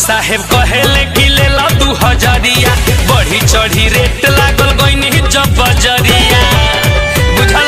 साहेब कहेले कि ले ला दू हजरिया बढ़ी चढ़ी रेट लागल गईनी जब बजरिया बुझल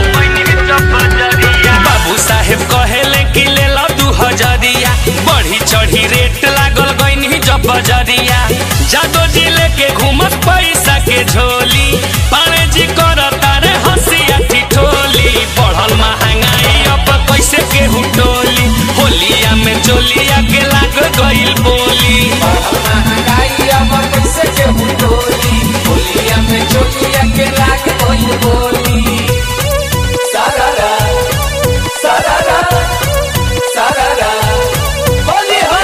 बाबू साहेब कहेले कि ले ला दू हजरिया बढ़ी चढ़ी रेट लागल गईनी जब बजरिया जादो जी लेके घूमत पैसा के झोली पारे जी करता रे हंसिया ठिठोली बढ़ल महंगाई अब कैसे केहू टोली होलिया में चोलिया के लाग गईल बोली महंगाई अब कैसे केहू डोली होलिया में चोलिया के लाग गइल बोली सारारा सारारा सारारा होली हो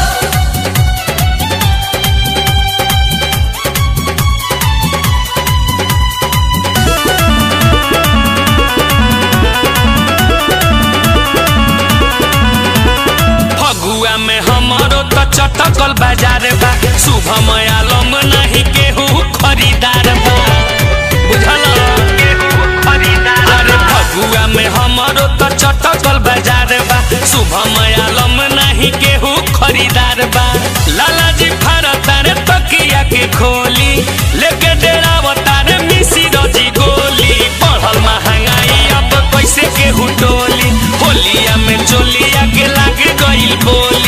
फगुआ में हमारो तो चटकल बाजार बा शुभम आलम नहीं केहू खरीदार बा बुझल अरे फगुआ में हमारो तो चटकल बाजार बा शुभम आलम नहीं केहू खरीदार बा लाला जी भारत रे तकिया के खोली लेके डेरावता रे मिसी रजी गोली बढ़ल महंगाई अब कैसे केहू टोली होलिया में चोलिया के लाग गईल बोली